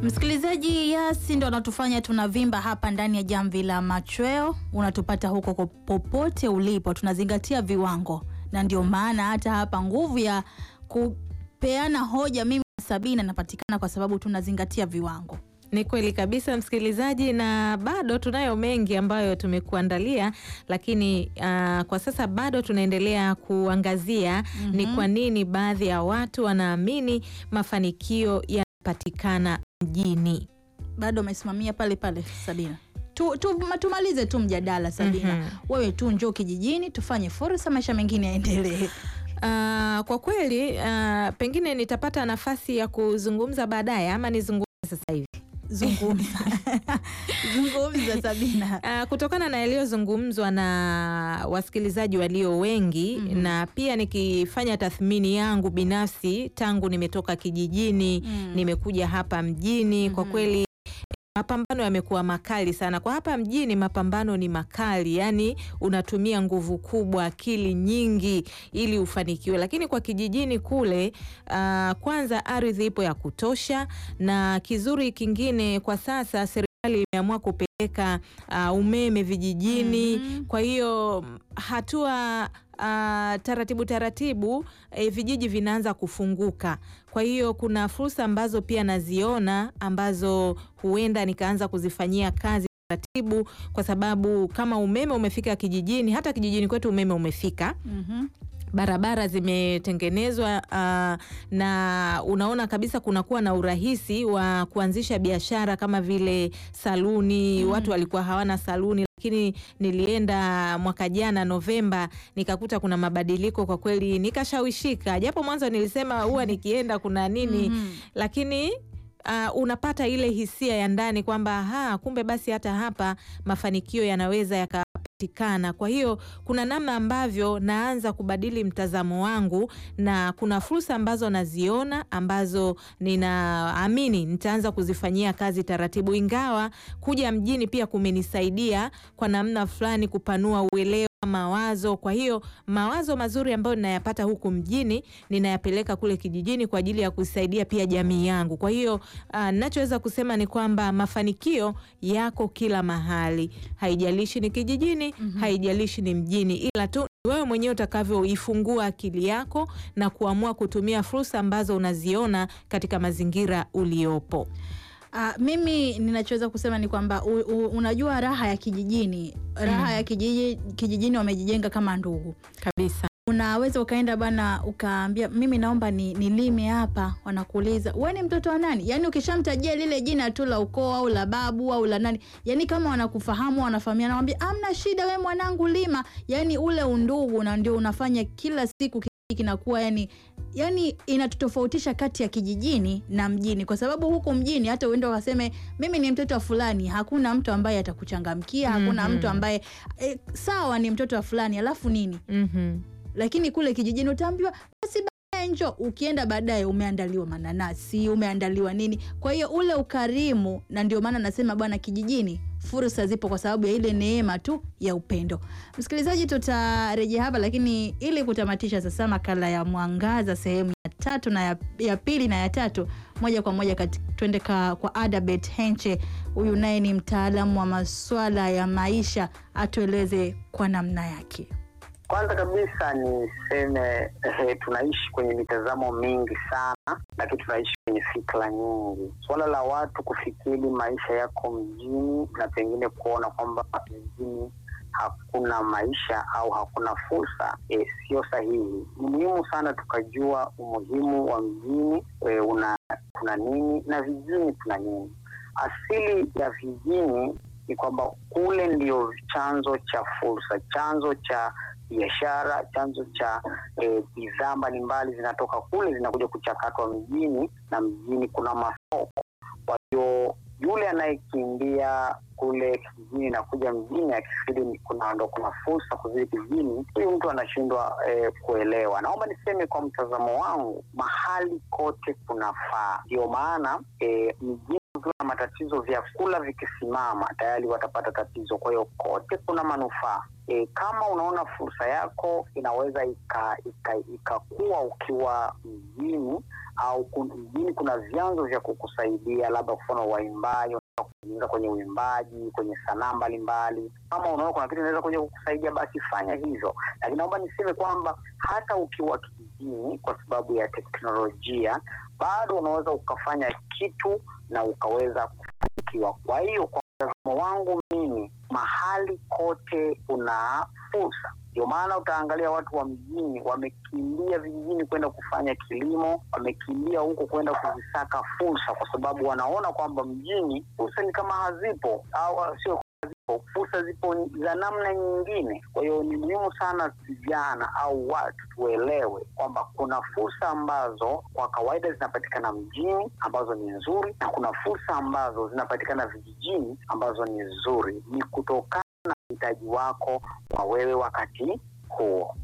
Msikilizaji, Yasi ndo anatufanya tunavimba hapa ndani ya jamvi la machweo. Unatupata huko ko- popote ulipo, tunazingatia viwango, na ndio maana hata hapa nguvu ya kupeana hoja mimi na Sabina inapatikana kwa sababu tunazingatia viwango. Ni kweli kabisa msikilizaji, na bado tunayo mengi ambayo tumekuandalia, lakini ah, kwa sasa bado tunaendelea kuangazia ni kwa nini baadhi ya watu wanaamini mafanikio yanapatikana mjini. Bado umesimamia pale pale Sabina. Tu, tu, tumalize tu mjadala Sabina. Wewe tu njoo kijijini tufanye fursa, maisha mengine yaendelee. Ah, kwa kweli ah, pengine nitapata nafasi ya kuzungumza baadaye ama nizungumze sasa hivi. Zungumza zungumza Sabina. Ah, kutokana na yaliyozungumzwa na wasikilizaji walio wengi na pia nikifanya tathmini yangu binafsi tangu nimetoka kijijini nimekuja hapa mjini, kwa kweli mapambano yamekuwa makali sana. Kwa hapa mjini mapambano ni makali, yani unatumia nguvu kubwa, akili nyingi ili ufanikiwe, lakini kwa kijijini kule ah, kwanza ardhi ipo ya kutosha, na kizuri kingine kwa sasa serikali imeamua kupeleka ah, umeme vijijini. Kwa hiyo hatua ah, taratibu taratibu eh, vijiji vinaanza kufunguka. Kwa hiyo kuna fursa ambazo pia naziona ambazo huenda nikaanza kuzifanyia kazi taratibu, kwa sababu kama umeme umefika kijijini, hata kijijini kwetu umeme umefika Mhm. barabara zimetengenezwa ah, na unaona kabisa kunakuwa na urahisi wa kuanzisha biashara kama vile saluni. Watu walikuwa hawana saluni, lakini nilienda mwaka jana Novemba nikakuta kuna mabadiliko kwa kweli, nikashawishika, japo mwanzo nilisema huwa nikienda kuna nini, lakini Uh, unapata ile hisia ya ndani kwamba ha, kumbe basi hata hapa mafanikio yanaweza yakapatikana. Kwa hiyo kuna namna ambavyo naanza kubadili mtazamo wangu, na kuna fursa ambazo naziona ambazo ninaamini nitaanza kuzifanyia kazi taratibu, ingawa kuja mjini pia kumenisaidia kwa namna fulani kupanua uelewa mawazo. Kwa hiyo mawazo mazuri ambayo ninayapata huku mjini ninayapeleka kule kijijini kwa ajili ya kusaidia pia jamii yangu. Kwa hiyo ah, ninachoweza kusema ni kwamba mafanikio yako kila mahali, haijalishi ni kijijini, haijalishi ni mjini, ila tu ni wewe mwenyewe utakavyoifungua akili yako na kuamua kutumia fursa ambazo unaziona katika mazingira uliopo. Ah, mimi ninachoweza kusema ni kwamba u, u, unajua raha ya kijijini, raha ya kijiji, kijijini wamejijenga kama ndugu. Kabisa. Unaweza ukaenda bana ukaambia mimi naomba ni nilime hapa, wanakuuliza wewe ni mtoto wa nani? Yaani ukishamtajia lile jina tu la ukoo au la babu au la nani, yaani kama wanakufahamu wanafahamiana, naambia amna shida, we mwanangu lima. Yaani ule undugu na ndio unafanya kila siku kijiji kinakuwa yani yani inatutofautisha kati ya kijijini na mjini, kwa sababu huku mjini hata uende wakaseme mimi ni mtoto wa fulani, hakuna mtu ambaye atakuchangamkia, hakuna mtu ambaye e, sawa ni mtoto wa fulani, alafu nini Mhm. lakini kule kijijini utaambiwa basi baadaye njo. Ukienda baadaye umeandaliwa mananasi, umeandaliwa nini. Kwa hiyo ule ukarimu, na ndio maana nasema bwana, kijijini fursa zipo kwa sababu ya ile neema tu ya upendo. Msikilizaji, tutarejea hapa, lakini ili kutamatisha sasa makala ya Mwangaza sehemu ya tatu na ya, ya pili na ya tatu, moja kwa moja kati- twende ka- kwa Adabet Henche. Huyu naye ni mtaalamu wa maswala ya maisha, atueleze kwa namna yake. Kwanza kabisa niseme eh, tunaishi kwenye mitazamo mingi sana, lakini tunaishi kwenye fikra nyingi. Suala la watu kufikiri maisha yako mjini na pengine kuona kwamba mjini hakuna maisha au hakuna fursa eh, sio sahihi. Ni muhimu sana tukajua umuhimu wa mjini eh, una kuna nini na vijijini kuna nini. Asili ya vijijini ni kwamba kule ndio chanzo cha fursa, chanzo cha biashara, chanzo cha eh, bidhaa mbalimbali zinatoka kule zinakuja kuchakatwa mjini, na mjini kuna masoko. Kwa hiyo yule anayekimbia kule kijijini na kuja mjini akifikiri ni kuna ndo kuna fursa kuzidi kijijini, huyu mtu anashindwa eh, kuelewa. Naomba niseme kwa mtazamo wangu, mahali kote kunafaa. Ndio maana eh, mjini kukiwa na matatizo, vyakula vikisimama tayari watapata tatizo. Kwa hiyo kote kuna manufaa. E, kama unaona fursa yako inaweza ikakua ika, ika ikakua ukiwa mjini au kun- mjini kuna vyanzo vya kukusaidia, labda kwa mfano waimbaji unataka kujiunga kwenye uimbaji, kwenye sanaa mbalimbali. Kama unaona kuna kitu inaweza kuja kukusaidia, basi fanya hivyo. Lakini naomba niseme kwamba hata ukiwa kijijini, kwa sababu ya teknolojia, bado unaweza ukafanya kitu na ukaweza kufanikiwa. Kwa hiyo kwa mtazamo wangu mimi, mahali kote kuna fursa. Ndio maana utaangalia watu wa mjini wamekimbia vijijini kwenda kufanya kilimo, wamekimbia huko kwenda kuzisaka fursa, kwa sababu wanaona kwamba mjini fursa ni kama hazipo au sio hazipo, fursa zipo za namna nyingine. Kwa hiyo ni muhimu sana vijana au watu tuelewe kwamba kuna fursa ambazo kwa kawaida zinapatikana mjini ambazo ni nzuri, na kuna fursa ambazo zinapatikana vijijini ambazo ni nzuri. Ni kutokana na uhitaji wako kwa wewe wakati huo.